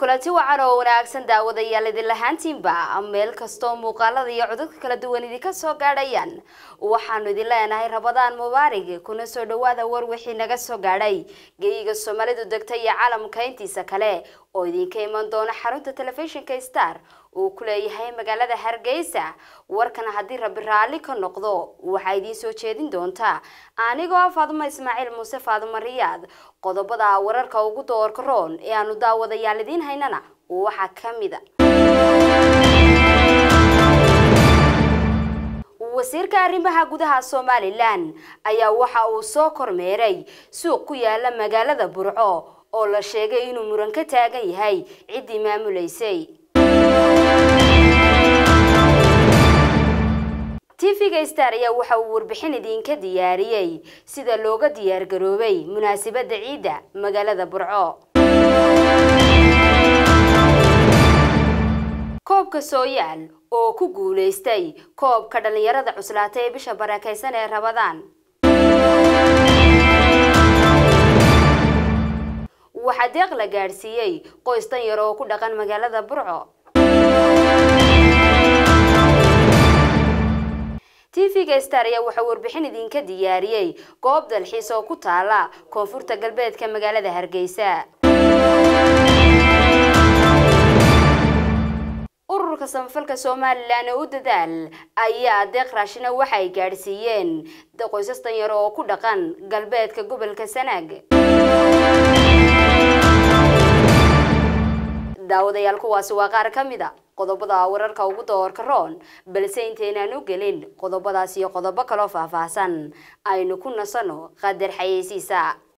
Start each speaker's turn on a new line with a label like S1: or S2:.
S1: kulanti wacan oo wanaagsan daawadayaal idin lahaantiinba meel kastoo muuqaalada iyo codadka kala duwan idinka soo gaadhayaan waxaanu idin leenahay rabadaan mubaarig kuna soo dhawaada war wixii naga soo gaadhay geyiga soomaalidu degta iyo caalamka intiisa kale oo idinka iman doona xarunta telefishinka star uu ku leeyahay magaalada hargeysa warkan haddii rabbi raalli ka noqdo waxaa idiin soo jeedin doontaa anigoo faadumo ismaaciil muuse faadumo riyaad qodobada wararka ugu doorka roon ee aanu daawadayaal idiin haynana waxaa ka mid a wasiirka arrimaha gudaha somalilan ayaa waxa uu soo kormeeray suuq ku yaala magaalada burco oo la sheegay inuu muran ka taagan yahay ciddii maamulaysay tv-ga star ayaa waxa uu warbixin idinka diyaariyey sida looga diyaargaroobay munaasabadda ciidda magaalada burco koobka sooyaal oo ku guulaystay koobka dhallinyarada cuslaatay ee bisha barakaysan ee rabadaan waxaa deeq la gaadhsiiyey qoys dan yar oo ku dhaqan magaalada burco tv-ga star ayaa waxaa warbixin idinka diyaariyey goob dalxiis oo ku taala koonfurta galbeedka magaalada hargeysa ururka samafalka somalilan ee u dadaal ayaa deeq raashina waxa ay gaadhsiiyeen qoysas danyaro oo ku dhaqan galbeedka gobolka sanaag daawadayaal kuwaasi waa qaar ka mid a qodobada wararka ugu doorka roon balse intaynaan u gelin qodobadaas iyo qodobo kaloo faahfaahsan aynu ku nasano qadar xayeysiisa